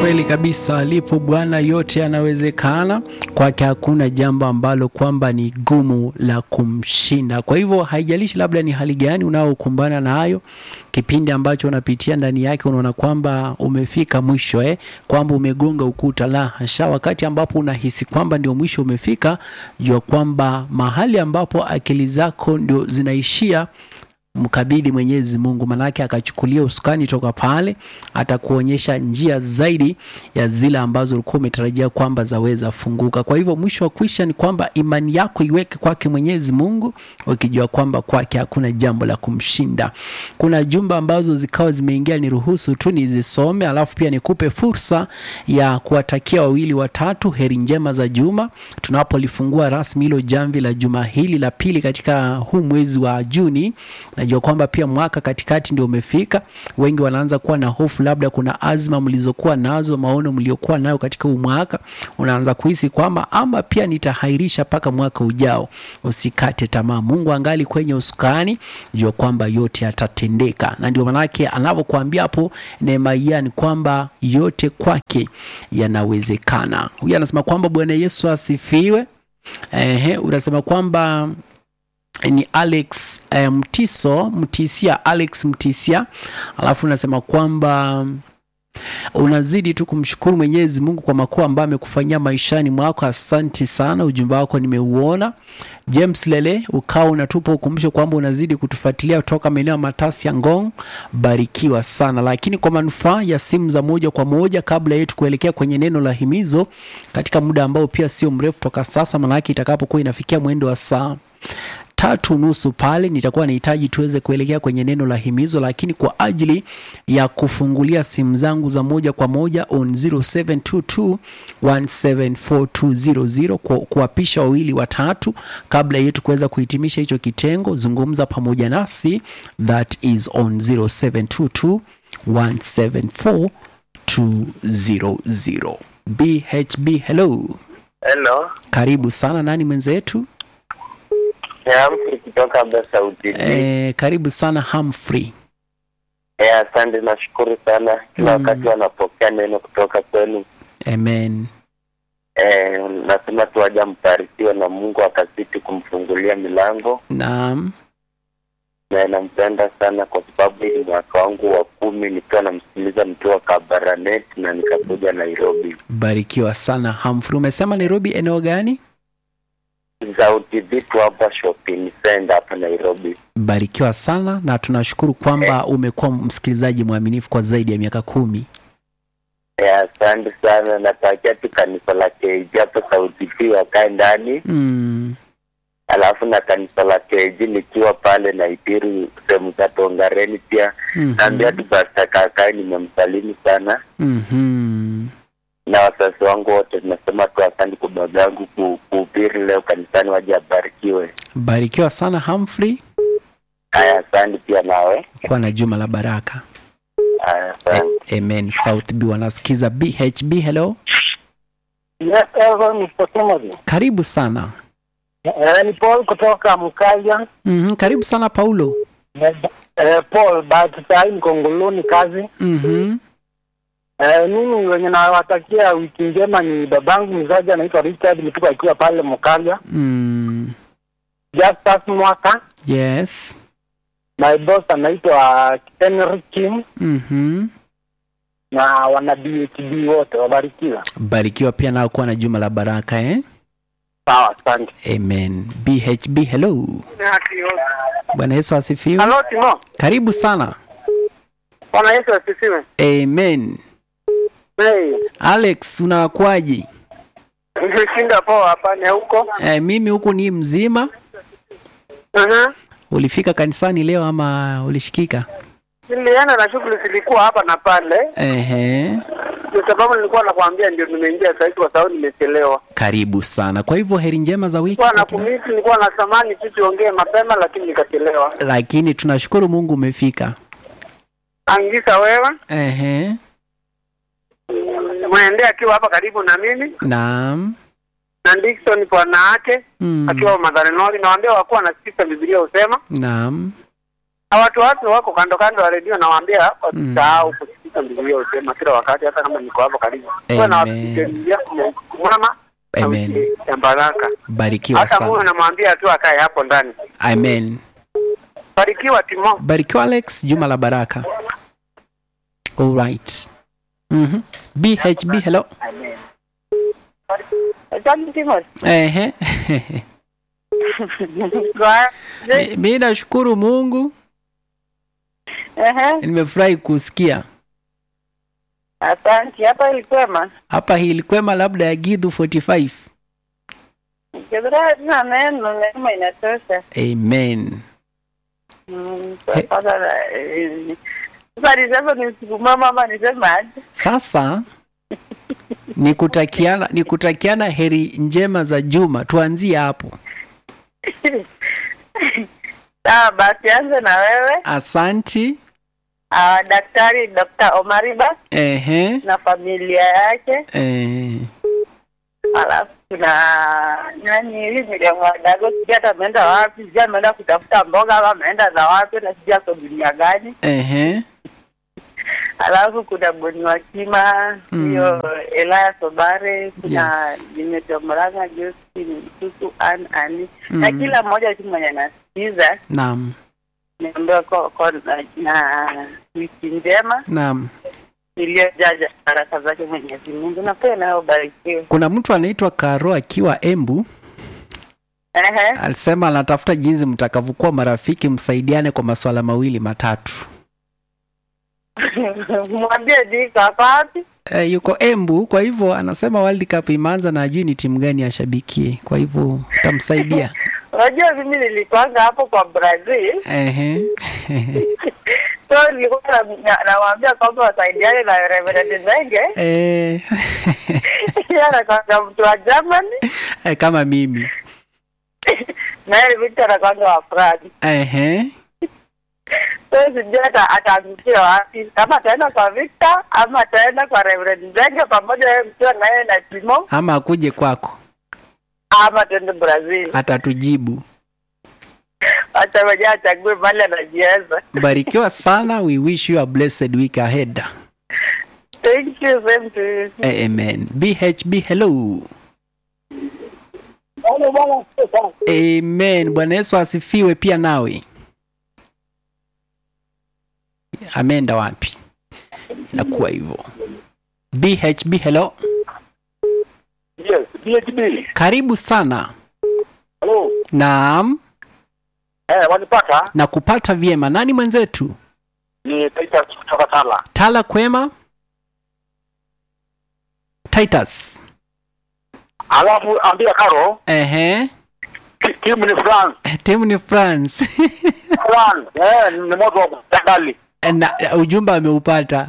Kweli kabisa, alipo Bwana yote yanawezekana. Kwake hakuna jambo ambalo kwamba ni gumu la kumshinda. Kwa hivyo haijalishi labda ni hali gani unaokumbana nayo, kipindi ambacho unapitia ndani yake, unaona kwamba umefika mwisho eh, kwamba umegonga ukuta. La hasha! Wakati ambapo unahisi kwamba ndio mwisho umefika, jua kwamba mahali ambapo akili zako ndio zinaishia mkabidhi Mwenyezi Mungu, manake akachukulia usukani toka pale, atakuonyesha njia zaidi ya zile ambazo ulikuwa umetarajia kwamba zaweza funguka. Kwa hivyo mwisho wa kwisha ni kwamba imani yako iweke kwake Mwenyezi Mungu, ukijua kwamba kwake hakuna jambo la kumshinda. Kuna jumba ambazo zikawa zimeingia, niruhusu tu nizisome, alafu pia nikupe fursa ya kuwatakia wawili watatu heri njema za juma, tunapolifungua rasmi hilo jamvi la juma hili la pili katika huu mwezi wa Juni. Najua kwamba pia mwaka katikati ndio umefika. Wengi wanaanza kuwa na hofu, labda kuna azma mlizokuwa nazo, maono mliokuwa nayo katika huu mwaka, unaanza kuhisi kwamba ama pia nitahairisha mpaka mwaka ujao. Usikate tamaa, Mungu angali kwenye usukani, jua kwamba yote yatatendeka, na ndio manake anavyokuambia hapo Nehemia ni kwamba yote kwake yanawezekana. Huyu anasema kwamba Bwana Yesu asifiwe. Ehe, unasema kwamba ni Alex eh, Mtiso Mtisia, Alex Mtisia, alafu unasema kwamba unazidi tu kumshukuru Mwenyezi Mungu kwa makuu ambayo amekufanyia maishani mwako. Asante sana, ujumbe wako nimeuona. James Lele ukawa unatupa ukumbusho kwamba unazidi kutufuatilia kutoka maeneo ya Matasi ya Ngong, barikiwa sana. Lakini kwa manufaa ya simu za moja kwa moja, kabla yetu kuelekea kwenye neno la himizo katika muda ambao pia sio mrefu toka sasa, maanake itakapokuwa inafikia mwendo wa saa tatu nusu pale nitakuwa nahitaji tuweze kuelekea kwenye neno la himizo, lakini kwa ajili ya kufungulia simu zangu za moja kwa moja on 0722174200 kwa kuwapisha wawili watatu kabla yetu kuweza kuhitimisha hicho kitengo, zungumza pamoja nasi, that is on 0722174200. BHB, hello, Hello. karibu sana. Nani mwenzetu? Humphrey kutoka Besa UTV. Eh, karibu sana Humphrey. Eh, asante nashukuru sana kila Mm. wakati wanapokea neno kutoka kwenu. Amen. Eh, nasema tu waja mbarikiwe na Mungu akazidi kumfungulia milango Naam. na nampenda sana kwa sababu hii ni mwaka wangu wa kumi nikiwa namsikiliza nikiwa Kabaranet na nikakuja Nairobi. Barikiwa sana Humphrey. Umesema Nairobi eneo gani? Za UTV tu hapa shopping center hapa Nairobi. Barikiwa sana na tunashukuru kwamba umekuwa msikilizaji mwaminifu kwa zaidi ya miaka kumi. Eh, asante sana natakia tu kanisa la KG hapa za UTV wakae ndani Mm. alafu na kanisa la KG nikiwa pale Naitiri sehemu za Tongareni pia Mhm. naambia tu Pastor Kakai nimemsalimu sana Mhm. na wazazi wangu wote, tunasema tu asante kwa baba yangu ku- kuhubiri leo kanisani, waje abarikiwe. Barikiwa sana Humphrey. Haya, asante pia nawe. Kuwa na juma la baraka. Haya, asante. Amen. South B wanasikiza BHB. Hello. Yes, Evan Mr. Timothy. Karibu sana. Eh, ni Paul kutoka Mkaja. Mhm. Karibu sana Paulo. Eh, eh, Paul, bahati saa hii niko Nguluni kazi. Mhm. Eh, mimi wenye nawatakia wiki njema ni babangu mzazi anaitwa Richard Mtuka akiwa pale Mkaja. Mm. Justus Mwaka. Yes. My boss anaitwa Henry Kim Mhm. na wana BHB wote wabarikiwa. Barikiwa pia nao kuwa na juma la baraka eh? Sawa, asante. Amen. BHB, hello. Bwana Yesu asifiwe. Halo Timo. Karibu sana. Bwana Yesu asifiwe. Amen. Hey, Alex, unakuaje? nimeshinda poa hapa ni huko. Eh, mimi huku ni mzima. Mhm. Ulifika kanisani leo ama ulishikika? Nilienda na shughuli zilikuwa hapa na pale. Ehe. Kwa sababu nilikuwa nakwambia ndio nimeingia sasa kwa sababu nimechelewa. Karibu sana. Kwa hivyo heri njema za wiki. Nilikuwa na kwa kina- kumisi, nilikuwa na samani tu tuongee mapema lakini nikachelewa. Lakini tunashukuru Mungu umefika. Angisa wewe, Ehe. mwendee akiwa hapa karibu na mimi Naam. na Dickson bwana yake Mm. akiwa Madharenoli, nawaambia wakuwa nasikiza Biblia husema Naam. na watu watu wako kando kando ya redio, nawaambia wasisahau kusikiza kabisa Biblia husema kila wakati, hata kama niko hapo karibu. Kuwa na Amen. wapigania mama na Amen. wiki ya baraka. barikiwa Hata Mungu sana namwambia tu akae hapo ndani. amen Barikiwa Timo. barikiwa alex juma la baraka alright mm-hmm. bhb hello Asante Timothy. Ehe. Kwa- Mi- mi nashukuru mungu Ehe, nimefurahi kusikia asante. Hapa ilikwema. hapa hilikwema labda ya gidhu 45 Kibra tuna neno neema inatosha. amen Mm, sasa na- eh, sasa niseme ni siku mama ama niseme aje? sasa ni kutakiana ni kutakiana heri njema za juma tuanzie hapo Sawa basi anze na wewe. asanti Ah, Daktari Dr. Omariba ehe na familia yake. eh, Alafu kuna nani hivi Miriam Wadago, sijui hata ameenda wapi, sijui ameenda kutafuta mboga ama ameenda za wapi na sijui ako dunia gani. ehe Alafu kuna Boni Wakima, Mm. hiyo Elaya Sobare, kuna Yes. Nimetomranga Josephine Mtutu Ann Ani na Mm. kila mmoja tu mwenye anasikiza naam niambiwa ko, ko, na, na wiki njema naam iliyojaja baraka zake Mwenyezi Mungu na pia nayo ubarikiwe. kuna mtu anaitwa karo akiwa embu Ehe, alisema anatafuta jinsi mtakavyokuwa marafiki msaidiane kwa masuala mawili matatu mwambie diko ako wapi? e, yuko embu kwa hivyo anasema world cup imeanza na ajui ni timu gani ashabikie kwa hivyo utamsaidia Unajua mimi nilikuanga hapo kwa Brazil ehe so nilikuwa na- na- nawaambia kwamba wasaidiane na Reverend Zenge Eh, yeye anakwanga mtu wa Germany eh, kama mimi na yeye Victor anakwanga wa France. ehe So sijui hata ataangukia wapi, kama ataenda kwa Victor ama ataenda kwa Reverend Zenge pamoja yeye mkiwa na yeye na Timo ama akuje kwako ama tuende Brazil. atatujibu Hata mwenyewe achague mali anajiweza. barikiwa sana we wish you a blessed week ahead Thank you, same to you. Eh, amen bhb hello amen bwana yesu asifiwe pia nawe ameenda wapi inakuwa hivyo bhb hello Yes, PhD. karibu sana Hello. naam Eh, wanipata? na kupata vyema nani mwenzetu Ni Titus kutoka Tala. tala kwema titus Alafu ambia Karo, ehe ti- timu ni France. timu ni france France. Eh, ni moto wa kutangali. na ujumbe ameupata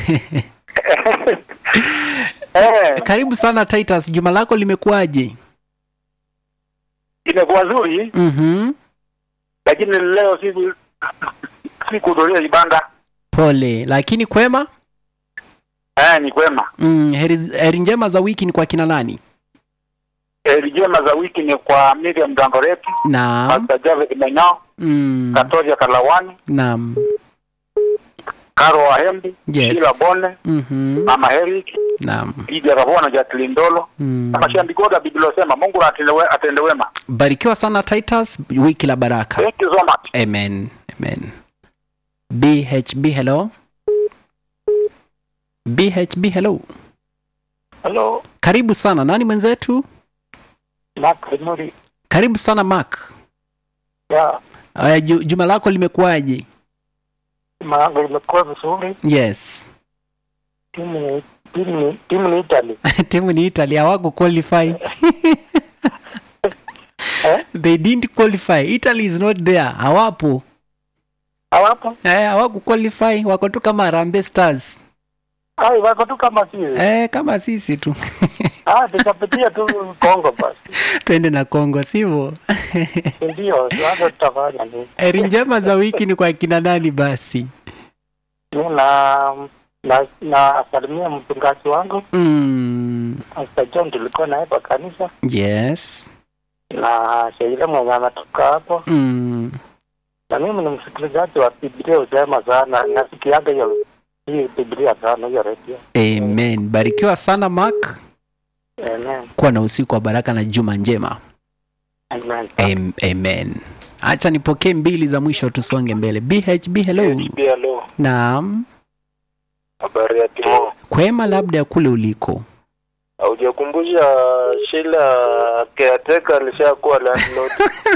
Eh, karibu sana titus juma lako limekuwaje imekuwa nzuri mm-hmm. lakini leo sisi sikuhudhuria ibada. pole lakini kwema Eh, ni kwema. mm, heri, heri njema za wiki ni kwa kina nani Heri njema za wiki ni kwa Miriam Dangoretti, naam Pastor Javed Mainao, mm, Katoria Kalawani, naam Karo Wahembi, Yes. Sheila Bone, mm-hmm. Mama Eric, naam Idi Ravona, Jacqueline Ndolo, mm. na Mashambi Goda Biblia inasema Mungu na atende we- atende wema. barikiwa sana titus wiki la baraka Thank you so much. amen amen bhb hello bhb hello Hello, karibu sana nani mwenzetu Mark Muri. karibu sana mark Ya, uh, ju, juma lako limekuwaje maango imekuwa vizuri. yes Timu ni timu ni timu ni Italy. timu ni italy hawako qualify Eh? they didn't qualify italy is not there hawapo Hawapo? eh, hawaku qualify wako tu kama Harambee stars Ai, wako tu kama sisi. eh, kama sisi tu Ah, tutapitia tu Kongo basi. twende na kongo sivyo Ndio, sasa tutafanya nini? heri njema za wiki ni kwa kina nani basi Mimi na na na salimia mchungaji wangu mm, Pastor John, tulikuwa naye kwa kanisa yes na Sheila mwenye anatoka hapo, mm, na mimi ni msikilizaji wa Biblia usema sana, nasikiaga hiyo hii Biblia sana hiyo redio. Amen. Barikiwa sana Mark. Amen. Kuwa na usiku wa baraka na juma njema. Amen. Am- Amen. Acha nipokee mbili za mwisho tusonge mbele. BHB hello. Hello. Naam. Habari ya Timo. Kwema labda ya kule uliko. Haujakumbusha Sheila caretaker alishakuwa landlord.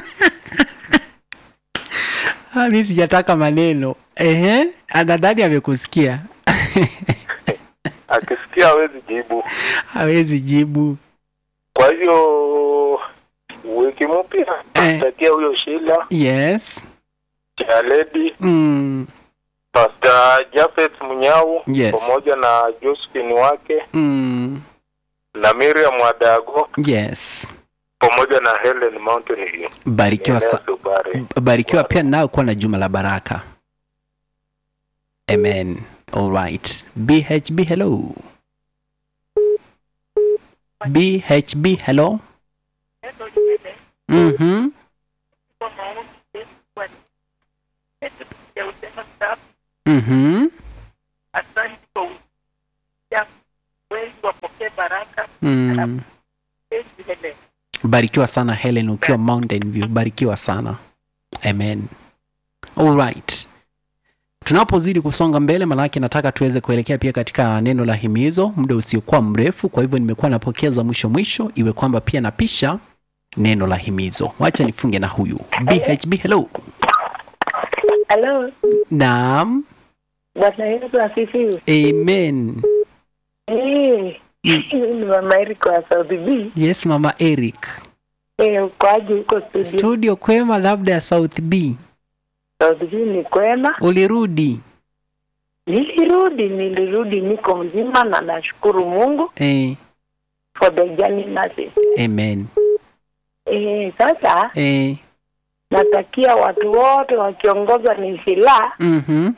Ah, mimi sijataka maneno. Ehe, anadhani amekusikia. Akisikia hawezi jibu. Hawezi jibu. Kwa hivyo wiki mpya Eh. takia huyo Sheila, Yes. Jaledi, Mm. Pastor Jafet Munyau Yes. pamoja na Josephine wake Mm. na Miriam Wadago Yes. pamoja na Helen Mountain View. Barikiwa sa Subari. barikiwa pia nao kuwa na juma la baraka. Amen. All right. BHB hello. BHB hello. Mhm. Mhm. Mm. Barikiwa sana Helen ukiwa Mountain View. Barikiwa sana. Amen. All right. Tunapozidi kusonga mbele, manake nataka tuweze kuelekea pia katika neno la himizo muda usiokuwa mrefu. Kwa hivyo nimekuwa napokea za mwisho mwisho, iwe kwamba pia napisha neno la himizo. Wacha nifunge na huyu BHB. Hello. Halo, Naam. Bwana Yesu asifiwe. Amen. Eh, Mm. ni mama Eric wa South B. Yes, mama Eric. Eh, ukoaje huko studio? Studio kwema, labda ya South B. South B ni kwema. Ulirudi? Nilirudi, nilirudi, niko mzima na nashukuru Mungu Eh, for the journey nurses. amen. Eh, sasa Eh, natakia watu wote wakiongozwa ni silaha mhm.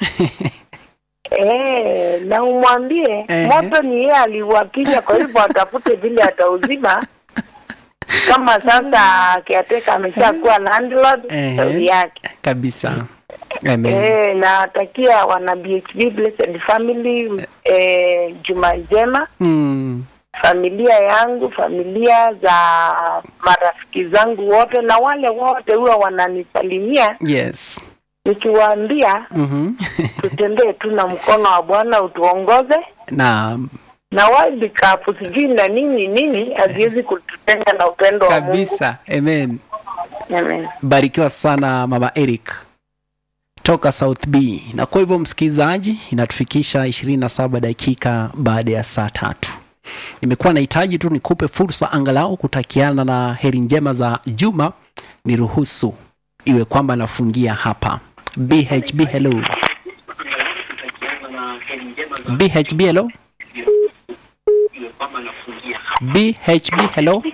eh, na umwambie Ehe. moto ni yeye aliuakinya, kwa hivyo atafute vile atauzima. Kama sasa kiateka ameshakuwa landlord, Ehe. shauri yake. Kabisa. Amen. Eh, natakia wana BHB Blessed Family eh, juma njema, Mm. familia yangu, familia za marafiki zangu wote na wale wote huwa wananisalimia, Yes. nikiwaambia Mhm. tutembee tu na mkono wa Bwana utuongoze, Naam. na World Cup sijui na nini nini haziwezi kututenga na upendo wa Mungu. Kabisa. Amen. Amen. Barikiwa sana mama Eric toka South B. Na kwa hivyo msikilizaji, inatufikisha 27 dakika baada ya saa tatu. Nimekuwa nahitaji tu nikupe fursa angalau kutakiana na heri njema za juma, niruhusu iwe kwamba nafungia hapa. BHB hello. BHB hello. BHB hello.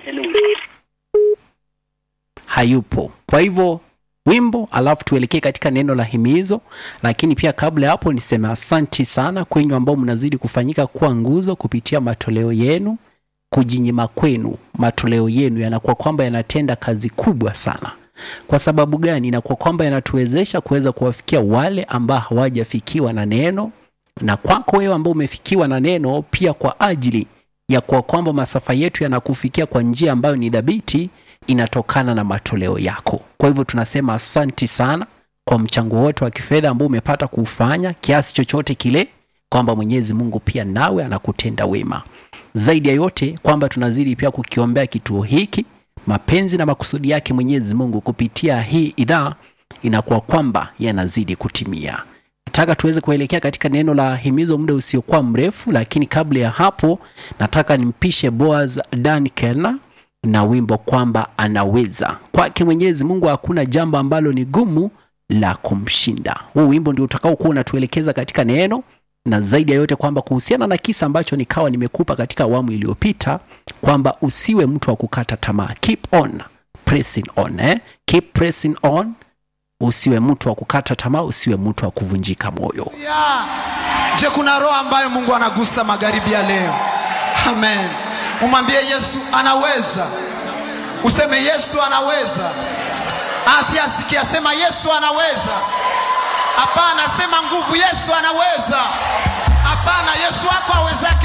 Hayupo. Kwa hivyo wimbo, alafu tuelekee katika neno la himizo. Lakini pia kabla ya hapo, niseme asanti sana kwenyu ambao mnazidi kufanyika kuwa nguzo kupitia matoleo yenu. Kujinyima kwenu, matoleo yenu yanakuwa kwamba yanatenda kazi kubwa sana. Kwa sababu gani? Inakuwa kwamba yanatuwezesha kuweza kuwafikia wale ambao hawajafikiwa na neno, na kwako wewe ambao umefikiwa na neno, pia kwa ajili ya kuwa kwamba masafa yetu yanakufikia kwa njia ambayo ni dhabiti, inatokana na matoleo yako. Kwa hivyo tunasema asanti sana kwa mchango wote wa kifedha ambao umepata kuufanya kiasi chochote kile, kwamba Mwenyezi Mungu pia nawe anakutenda wema. Zaidi ya yote kwamba tunazidi pia kukiombea kituo hiki, mapenzi na makusudi yake Mwenyezi Mungu kupitia hii idhaa inakuwa kwamba yanazidi kutimia. Nataka tuweze kuelekea katika neno la himizo muda usiokuwa mrefu, lakini kabla ya hapo nataka nimpishe Boaz Dan Kerna na wimbo kwamba anaweza. Kwake Mwenyezi Mungu hakuna jambo ambalo ni gumu la kumshinda. Huu wimbo ndio utakao kuwa unatuelekeza katika neno, na zaidi ya yote kwamba kuhusiana na kisa ambacho nikawa nimekupa katika awamu iliyopita kwamba usiwe mtu wa kukata tamaa. Keep on pressing on, eh? Keep pressing on. Usiwe mtu wa kukata tamaa, usiwe mtu wa kuvunjika moyo. Yeah. Je, kuna roho ambayo Mungu anagusa magharibi ya leo? Amen. Umwambie Yesu anaweza. Useme Yesu anaweza. Asiasikia sema Yesu anaweza. Hapana, sema nguvu Yesu anaweza. hapana yesu wako awezaki